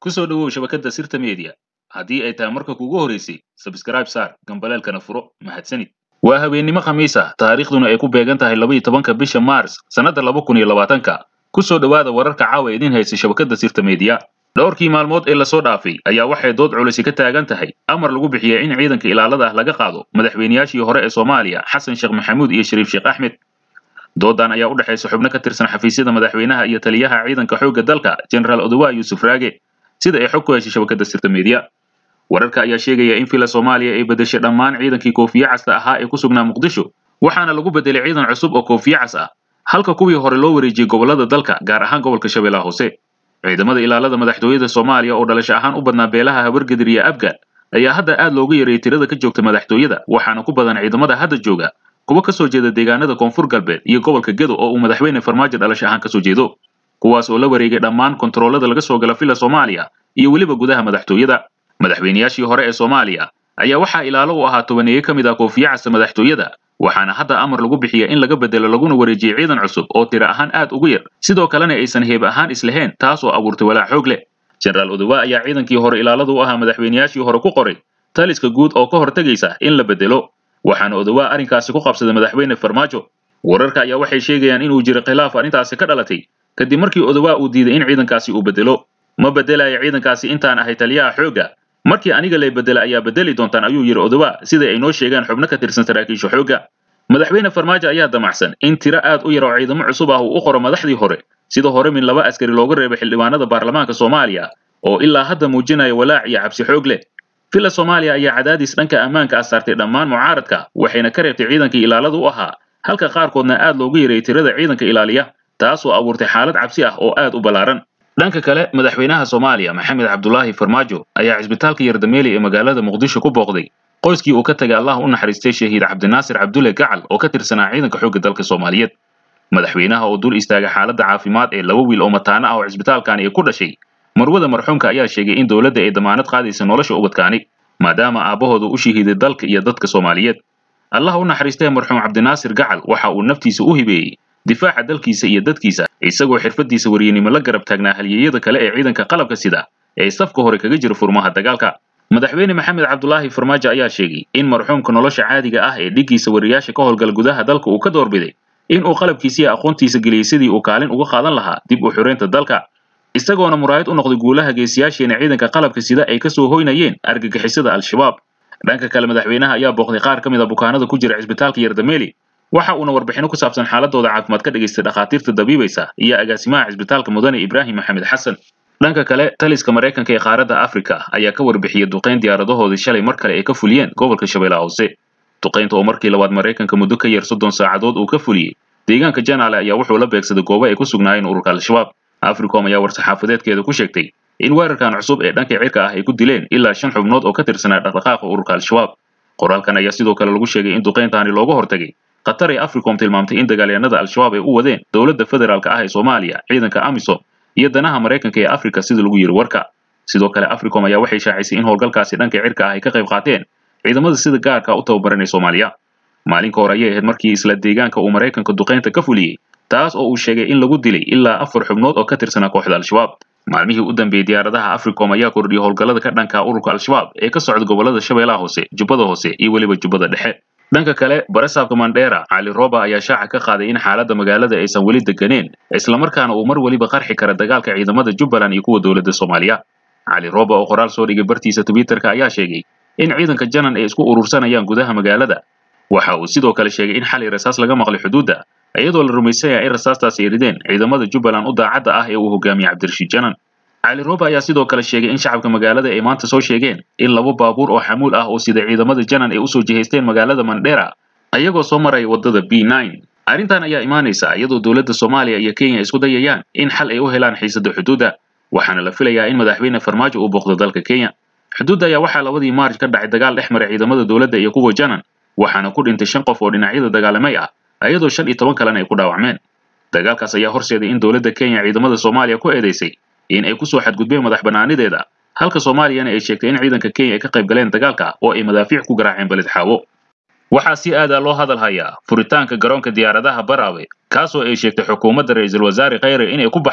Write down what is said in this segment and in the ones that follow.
ku soo dhowow shabakadda sirta media haddii ay tahay marka kugu horeysay sabskraib saar gambaleelkana furo mahadsanid waa habeennimo khamiis ah taariikhduna ay ku beegan tahay laba iyo tobanka bisha maars sannadda laba kun iyo labaatanka ku soo dhowaada wararka caawa idiin haysa shabakadda sirta media dhowrkii maalmood ee lasoo dhaafay ayaa waxay dood culisi ka taagan tahay amar lagu bixiyey in ciidanka ilaalada ah laga qaado madaxweynayaashii hore ee soomaaliya xasan sheekh maxamuud iyo shariif sheekh axmed doodan ayaa u dhexaysa xubno ka tirsan xafiisyada madaxweynaha iyo taliyaha ciidanka xoogga dalka generaal odowa yuusuf raage sida ay xog ku heshay shabakadda sirta media wararka ayaa sheegaya in fila soomaaliya ay bedeshay dhammaan ciidankii koofiye casta ahaa ee ku sugnaa muqdisho waxaana lagu bedelay ciidan cusub oo koofiye cas ah halka kuwii hore loo wareejiyey gobollada dalka gaar ahaan gobolka shabeellaha hoose ciidamada ilaalada madaxtooyada soomaaliya oo dhalasho ahaan u badnaa beelaha habargedir iyo abgaal ayaa hadda aad looga yareeyey tirada ka joogta madaxtooyada waxaana ku badan ciidamada hadda jooga kuwa ka soo jeeda deegaanada koonfur galbeed iyo gobolka gedo oo uu madaxweyne farmaajo dhalasho ahaan kasoo jeedo kuwaas oo la wareegay dhammaan kontaroolada laga soo gala fila soomaaliya iyo weliba gudaha madaxtooyada madaxweynayaashii hore ee soomaaliya ayaa waxaa ilaalo u ahaa tobaneeye ka mid ah koofiye casta madaxtooyada waxaana hadda amar lagu bixiya in laga bedelo laguna wareejiyey ciidan cusub oo tiro ahaan aad ugu yar sidoo kalena aysan heeb ahaan islahayn taas oo abuurtay walaac xoog leh generaal odowa ayaa ciidankii hore ilaaladu u ahaa madaxweynayaashii hore ku qoray taliska guud oo ka hortegaysa in la bedelo waxaana odowa arrinkaasi ku qabsaday madaxweyne farmaajo wararka ayaa waxay sheegayaan inuu jiro khilaaf arrintaasi ka dhalatay kadib markii odowa uu diiday in ciidankaasi uu bedelo ma bedelayo ciidankaasi intaan ahay taliyaha xoogga markii aniga lay bedela ayaa bedeli doontaan ayuu yidhi odowa sida ay noo sheegaan xubno ka tirsan saraakiisha xoogga madaxweyne farmaajo ayaa damacsan in tiro aad u yar oo ciidamo cusub ah uu u qoro madaxdii hore sida hore min laba askari looga reebay xildhibaanada baarlamaanka soomaaliya oo ilaa hadda muujinaya walaac iyo cabsi xoog leh fila soomaaliya ayaa cadaadis dhanka ammaanka ah saartay dhammaan mucaaradka waxayna ka reebtay ciidankii ilaalada u ahaa halka qaarkoodna aad loogu yareeyey tirada ciidanka ilaaliya taasoo abuurtay xaalad cabsi ah oo aad u ballaaran dhanka kale madaxweynaha soomaaliya maxamed cabdulaahi farmaajo ayaa cisbitaalka yardameeli ee magaalada muqdisho ku booqday qoyskii uu ka tagay allah u naxariistay shahiid cabdinaasir cabdulle gacal oo ka tirsanaa ciidanka xoogga dalka soomaaliyeed madaxweynaha oo dul istaagay xaaladda caafimaad ee laba wiil oo mataano ah oo cisbitaalkani ay ku dhashay marwada marxuumka ayaa sheegay in dowladda ay damaanad qaadaysa nolosha ubadkaani maadaama aabbahooda u shahiiday dalka iyo dadka soomaaliyeed allah u naxariistay marxuum cabdinaasir gacal waxa uu naftiisa u hibeeyey difaaca dalkiisa iyo dadkiisa isagoo xirfadiisa waryanimo la garab taagnaa halyeeyada kale ee ciidanka qalabka sida ee safka hore kaga jira furmaha dagaalka madaxweyne maxamed cabdulaahi farmaajo ayaa sheegay in marxuumka nolosha caadiga ah ee dhiggiisa wariyaasha ka howlgala gudaha dalka uu ka doorbiday in uu qalabkiisiiyo aqoontiisa geliyey sidii uu kaalin uga qaadan lahaa dib u xureynta dalka isagoona muraayad u noqday guulaha geesiyaasheena ciidanka qalabka sida ay kasoo hoynayeen argagixisada al-shabaab dhanka kale madaxweynaha ayaa booqday qaar ka mid a bukaanada ku jira cisbitaalka yardameeli waxa uuna warbixino ku saabsan xaaladooda caafimaad ka dhagaystay dhakhaatiirta dabiibaysa iyo agaasimaha cisbitaalka mudane ibraahim maxamed xasan dhanka kale taliska maraykanka ee qaaradda afrika ayaa ka warbixiyey duqayn diyaaradahoodii shalay mar kale ay ka fuliyeen gobolka shabeellaha hoose duqaynta oo markii labaad maraykanka muddo ka yar soddon saacadood uu ka fuliyey deegaanka janaale ayaa wuxuu la beegsaday goobo ay ku sugnaayeen ururka al-shabaab africom ayaa war-saxaafadeedkeeda ku sheegtay in weerarkan cusub ee dhanka cirka ah ay ku dileen ilaa shan xubnood oo ka tirsanaa dhaqdhaqaaqa ururka al-shabaab qoraalkan ayaa sidoo kale lagu sheegay in duqayntaani looga hortagay qatar ee africom tilmaamtay in dagaalyahanada al-shabaab ay u wadeen dowladda federaalka ah ee soomaaliya ciidanka amisom iyo danaha maraykanka ee afrika sida lagu yiri warka sidoo kale africom ayaa waxay shaacisay in howlgalkaasi dhanka cirka ah ay ka qayb qaateen ciidamada sida gaarka u tababaran ee soomaaliya maalinka hore ayay ahayd markii isla deegaanka uu maraykanka duqaynta ka fuliyey taas oo uu sheegay in lagu dilay ilaa afar xubnood oo ka tirsanaa kooxda al-shabaab maalmihii u dambeeyey diyaaradaha africom ayaa kordhiyey howlgallada ka dhanka ururka al-shabaab ee ka socda gobollada shabeellaha hoose jubbada hoose iyo weliba jubbada dhexe dhanka kale barasaabka mandheera cali roba ayaa shaaca ka qaaday in xaaladda magaalada aysan weli deganeen islamarkaana uu mar weliba qarxi kara dagaalka ciidamada jubbaland iyo kuwa dowladda soomaaliya cali roba oo qoraal soo dhigay bartiisa twitterka ayaa sheegay in ciidanka janan ay isku urursanayaan gudaha magaalada waxa uu sidoo kale sheegay in xalay rasaas laga maqlay xuduudda iyadoo la rumaysan yahay in rasaastaasi ay rideen ciidamada jubbaland u daacadda ah ee uu hogaamiyey cabdirashiid janan cali roba ayaa sidoo kale sheegay in shacabka magaalada ay maanta soo sheegeen in laba baabuur oo xamuul ah oo sida ciidamada janan ay usoo jihaysteen magaalada mandheera ayagoo soo maraya waddada b nine arrintan ayaa imaanaysa iyadoo dowladda soomaaliya iyo kenya isku dayayaan in xal ay u helaan xiisada xuduudda waxaana la filayaa in madaxweyne farmaajo uu booqdo dalka kenya xuduudda ayaa waxaa labadii maarj ka dhacay dagaal dhex maray ciidamada dowladda iyo kuwa janan waxaana ku dhintay shan qof oo dhinacyada dagaalamay ah iyadoo shan iyo toban kalena ay ku dhaawacmeen dagaalkaas ayaa horseeday in dowladda kenya ciidamada soomaaliya ku eedeysay in ay kusoo xadgudbeen madax bannaanideeda halka soomaaliyana ay sheegtay in ciidanka kenya ay ka qayb galeen dagaalka oo ay madaafiic ku garaaceen beled xaawo waxaa si aadaa loo hadal hayaa furitaanka garoonka diyaaradaha baraawe kaasoo ay sheegtay xukuumadda ra'iisul wasaare khayre inay ku baxday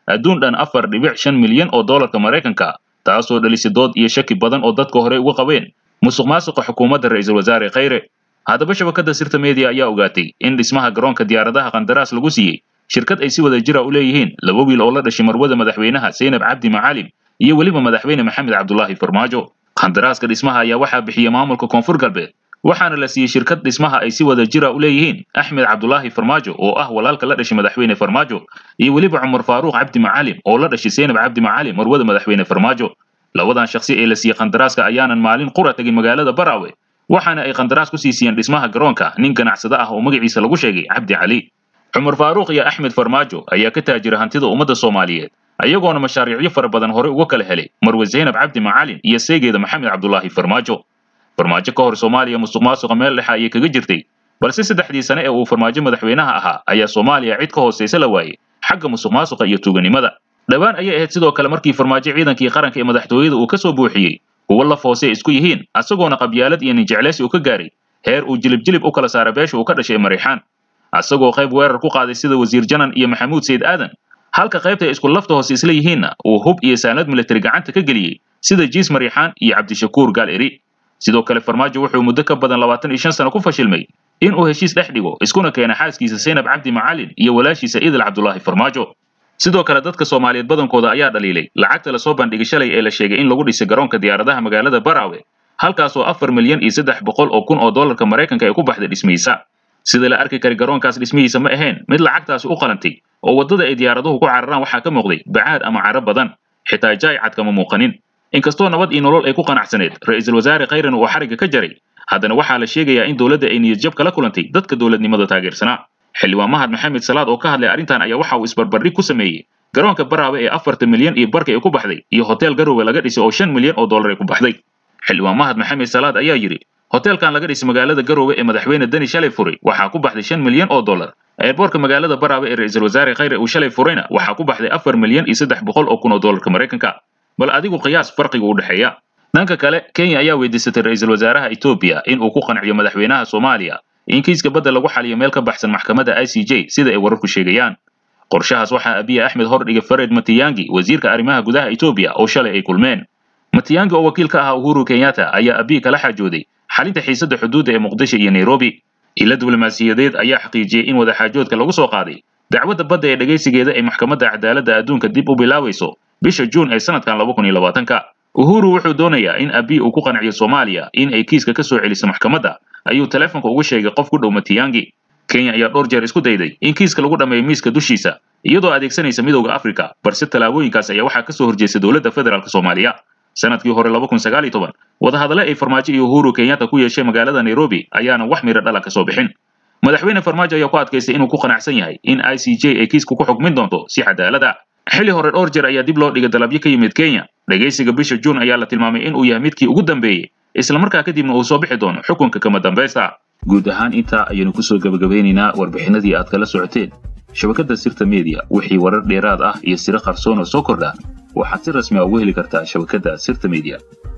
adduun dhan afar dhibic shan milyan oo doolarka maraykanka taasoo dhalisay dood iyo shaki badan oo dadka horey uga qabeen musuq maasuqa xukuumadda ra'iisul wasaare khayre haddaba shabakadda sirta media ayaa ogaatay in dhismaha garoonka diyaaradaha qandaraas lagu siiyey shirkad ay si wada jira u leeyihiin laba wiil oo la dhashay marwada madaxweynaha seynab cabdi macalim iyo weliba madaxweyne maxamed cabdulaahi farmaajo qandaraaska dhismaha ayaa waxaa bixiyey maamulka koonfur galbeed waxaana la siiyey shirkad dhismaha ay si wada jira u leeyihiin axmed cabdulaahi farmaajo oo ah walaalka la dhashay madaxweyne farmaajo iyo weliba cumar faaruuq cabdi macalim oo la dhashay seynab cabdi macalim marwada madaxweyne farmaajo labadan shakhsi ee la siiyey qandaraaska ayaanan maalin qura tegin magaalada baraawe waxaana ay qandaraas ku sii siiyeen dhismaha garoonka nin ganacsada ah oo magaciisa lagu sheegay cabdi cali cumar faaruuq iyo axmed farmaajo ayaa ka taajira hantida ummadda soomaaliyeed ayagoona mashaariicyo fara badan hore uga kala helay marwe zaynab cabdi macalin iyo seegeeda maxamed cabdulaahi farmaajo farmaajo ka hor soomaaliya musuq maasuqa meel dhexa ayay kaga jirtay balse saddexdii sane ee uu farmaajo madaxweynaha ahaa ayaa soomaaliya cid ka hoosaysa la waayey xagga musuq maasuqa iyo tuuganimada dhowaan ayay ahayd sidoo kale markii farmaajo ciidankii qaranka ee madaxtooyada uu ka soo buuxiyey kuwo laf hoose isku yihiin asagoona qabyaalad iyo ninjecleysi uu ka gaaray heer uu jilib jilib u kala saara beesha uu ka dhashay mariixaan asagoo qayb weerar ku qaaday sida wasiir janan iyo maxamuud sayid aadan halka qaybta ay isku lafta hoose isla yihiinna uu hub iyo saanad militari gacanta ka geliyey sida jiis mariixaan iyo cabdishakuur gaal eri sidoo kale farmaajo wuxuu muddo ka badan labaatan iyo shan sano ku fashilmay in uu heshiis dhex dhigo iskuna keena xaaskiisa seynab cabdi macalin iyo walaashiisa idil cabdulaahi farmaajo sidoo kale dadka soomaaliyeed badankooda ayaa dhaliilay lacagta lasoo bandhigay shalay ee la sheegay in lagu dhisay garoonka diyaaradaha magaalada baraawe halkaasoo afar milyan iyo saddex boqol oo kun oo doolarka maraykanka ay ku baxday dhismihiisa sida la arki kari garoonkaas dhismihiisa ma ahayn mid lacagtaasi u qalantay oo waddada ay diyaaraduhu ku cararaan waxaa ka muuqday bacaad ama caro badan xitaa jaaycad kama muuqanin inkastoo nabad iyo nolol ay ku qanacsaneed ra'iisul wasaare khayran uu xarigga ka jaray haddana waxaa la sheegayaa in dowladda ay niyadjab kala kulantay dadka dowladnimada taageersanaa xildhibaan mahad maxamed salaad oo ka hadlay arrintan ayaa waxa uu isbarbardhig ku sameeyey garoonka baraawe ee afartan milyan iyo barka ay ku baxday iyo hotel garowe laga dhisay oo shan milyan oo dollar ay ku baxday xildhibaan mahad maxamed salaad ayaa yidhi hoteelkan laga dhisay magaalada garowe ee madaxweyne deni shalay furay waxaa ku baxday shan milyan oo dollar eerboorka magaalada baraawe ee ra'iisul wasaare khayre uu shalay furayna waxaa ku baxday afar milyan iyo saddex boqol oo kun oo dollarka maraykanka bal adigu qiyaas farqiga u dhexeeya dhanka kale kenya ayaa weydiisatay ra'iisul wasaaraha etoobiya in uu ku qanciyo madaxweynaha soomaaliya in kiiska badda lagu xaliyo meel ka baxsan maxkamadda i c j sida ay wararku sheegayaan qorshahaas waxaa abiye axmed hordhigay fared matiyangi wasiirka arrimaha gudaha etoobiya oo shalay ay kulmeen matiyangi oo wakiil ka ahaa uhuru kenyatta ayaa abiy kala xaajooday xalinta xiisadda xuduudda ee muqdisho iyo nairobi ilo diblomaasiyadeed ayaa xaqiijiyey in wadaxaajoodka lagu soo qaaday dacwadda badda ee dhegaysigeeda ay maxkamadda cadaaladda adduunka dib u bilaabayso bisha juun ee sanadkan laba kun iyo labaatanka uhuru wuxuu doonayaa in abiy uu ku qanciyo soomaaliya in ay kiiska ka soo celiso maxkamadda ayuu teleefonka ugu sheegay qof ku dhow matiyangi kenya ayaa dhowr jeer isku dayday in kiiska lagu dhammeeyo miiska dushiisa iyadoo adeegsanaysa midowda afrika balse tallaabooyinkaas ayaa waxaa ka soo horjeestay dowladda federaalk soomaaliya sanadkii hore laba kun sagaal iyo toban wadahadale ay farmaajo iyo uhuru kenyatta ku yeeshay magaalada nairobi ayaana wax miro dhala ka soo bixin madaxweyne farmaajo ayaa ku adkaystay inuu ku qanacsan yahay in i c j ay kiiska ku xukmin doonto si cadaalad ah xilli hore dhowr jeer ayaa dib loo dhigay dalabyo ka yimid kenya dhegaysiga bisha juun ayaa la tilmaamay in uu yahay midkii ugu dambeeyey islamarkaa kadibna uu soo bixi doono xukunka kama dambaysta guud ahaan intaa ayaynu kusoo gebagabeynaynaa warbixinadii aad kala socoteen shabakadda sirta media wixii warar dheeraad ah iyo siro qarsoon oo soo kordha waxaad si rasmi a ugu heli kartaa shabakadda sirta media